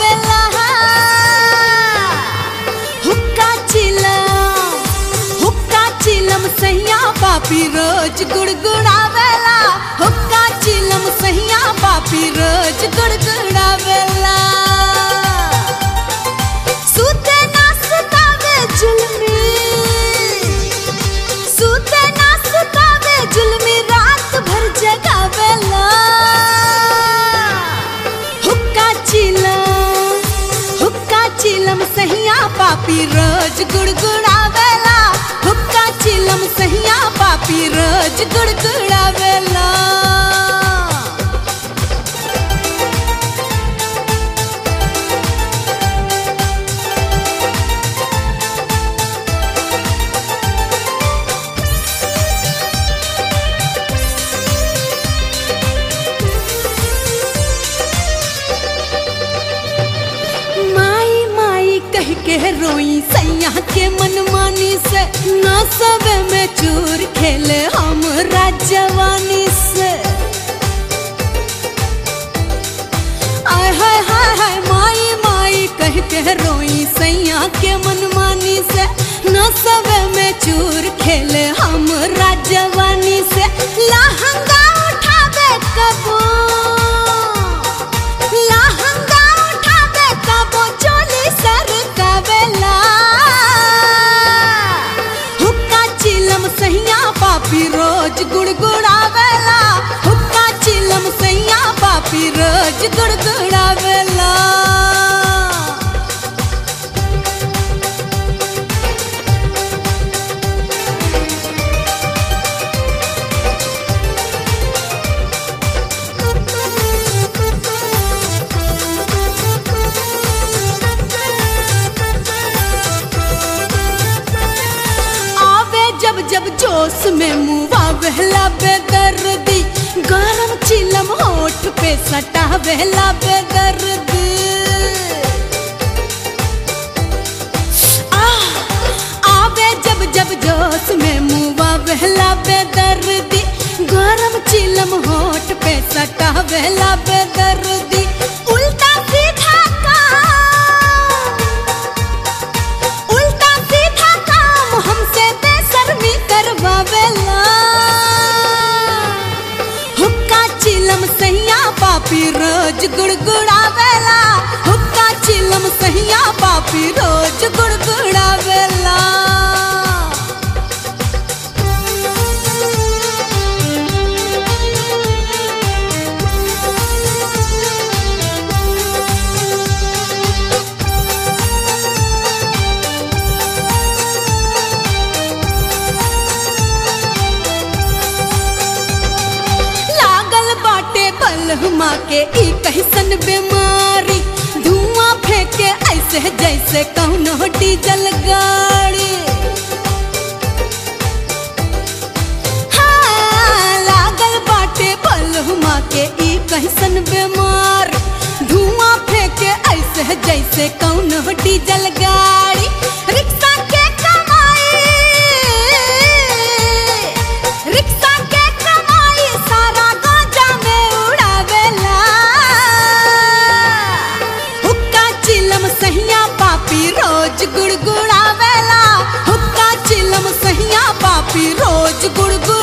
गुड़गुड़ावेला हुक्का चिलम हुक्का चिलम सैया पापी रोज गुड़गुड़ावेला हुक्का चिलम सैया पापी रोज गुड़गुड़ावेला सुते ना सुतावे जुलमी सुते ना सुतावे जुलमी रात भर जगावेला हुक्का चिलम हुक्का चिलम सहिया पापी रोज गुड़गुड़ावेला हुक्का चिलम सहिया पापी रोज गुड़गुड़ावेला माई माई कह के रोई सैया के मनमानी से ना सबे में चूर खेले हम जवानी से आय हाय हाय हाय माई माई कह के रोई सैया के मनमानी से ना सबे में चूर खेले हम जवानी से लहंगा उठावे कबो लहंगा उठावे कबो चोली सर कबेला हुक्का चिलम सैया पापी रोज गुड़गुड़ावेला हुक्का चिलम सैया पापी रोज गुड़गुड़ावेला आवे जब जब जोश में मुआ बहला बेदर्दी गरम चिलम होठ पे सटा बहला बेदर्दी आह, आवे जब जब जोश में मुआ बहला बेदर्दी गरम चिलम होठ पे सटा बहला बेदर्दी उल्टा सीधा काम उल्टा सीधा काम हमसे बेशर्मी करवावेला हुक्का चिलम सैया पापी रोज गुड़गुड़ावेला हुक्का चिलम सैया पापी रोज गुड़गुड़ावेला लागल बाटे बलहमा के ई कैसन बीमारी धुआं फेंके ऐसे जैसे कौनो डीजल गाड़ी हाँ, लागल बाटे बलहमा के ई कैसन बीमारी धुआं फेंके ऐसे जैसे कौनो डीजल गाड़ी रिक्शा के कमाई रिक्शा के कमाई सारा गांजा में उड़ावेला हुक्का चिलम सहिया पापी रोज गुड़गुड़ावेला हुक्का चिलम सहिया पापी रोज गुड़गुड़